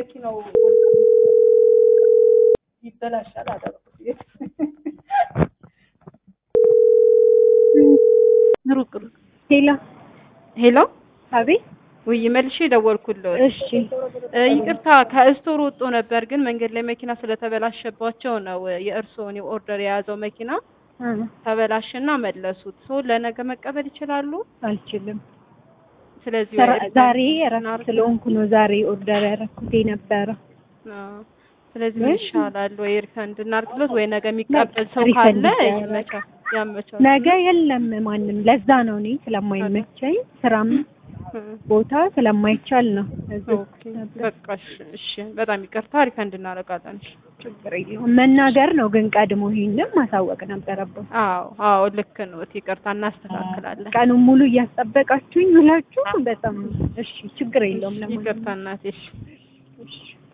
መኪናው ይበላሻል አደረኩት። ሩቅ ሩቅ ሄሎ ሄሎ አቤት። ውይ መልሼ ደወልኩልህ። እሺ እ ይቅርታ ከስቶር ወጥቶ ነበር፣ ግን መንገድ ላይ መኪና ስለተበላሸባቸው ነው የእርስዎን ኦርደር የያዘው መኪና እ ተበላሽና መለሱት። ሰው ለነገ መቀበል ይችላሉ። አልችልም። ስለዚህ ስራ- ወይ- ዛሬ እረፍት ስለሆንኩ ነው ዛሬ ኦርደር ያደረኩት የነበረ። አዎ። ስለዚህ ወይ- ይሻላል ወይ ሪፈንድ እናድርግሎት ወይ ነገ የሚቀበል ሰው ሪፈንድ ካለ ይደረግ። ይመቻ ያመቻል። ነገ የለም ማንም። ለዛ ነው እኔ ስለማይመቸኝ ስራም እ ቦታ ስለማይቻል ነው። እዚህ ኦኬ በቃ እሺ፣ እሺ በጣም ይቅርታ ሪፈንድ እናደርጋለን። እሺ። ችግር የለውም። መናገር ነው ግን ቀድሞ ይሄንን ማሳወቅ ነበረበት። አዎ አዎ ልክ ነው። ይቅርታ እናስተካክላለን። ቀኑን ሙሉ እያስጠበቃችሁኝ ብላችሁ በጣም እሺ፣ ችግር የለውም። ለማንኛውም ይቅርታ እናቴ። እሺ። እሺ